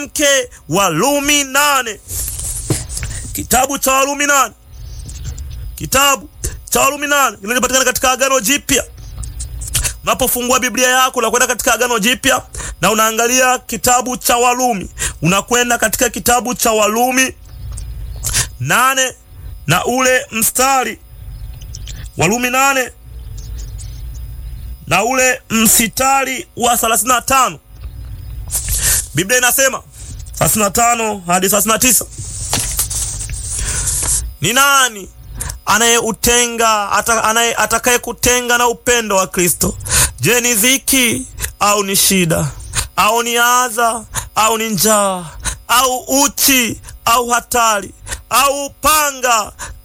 mwanamke. Walumi nane, kitabu cha Walumi nane, kitabu cha Walumi nane kinachopatikana katika Agano Jipya. Unapofungua Biblia yako unakwenda katika Agano Jipya na unaangalia kitabu cha Walumi, unakwenda katika kitabu cha Walumi nane na ule mstari Walumi nane na ule msitari wa 35 Biblia inasema 35 hadi 39, ni nani anayeutenga anaye atakaye kutenga na upendo wa Kristo? Je, ni dhiki au ni shida au ni adha au ni njaa au uchi au hatari au upanga?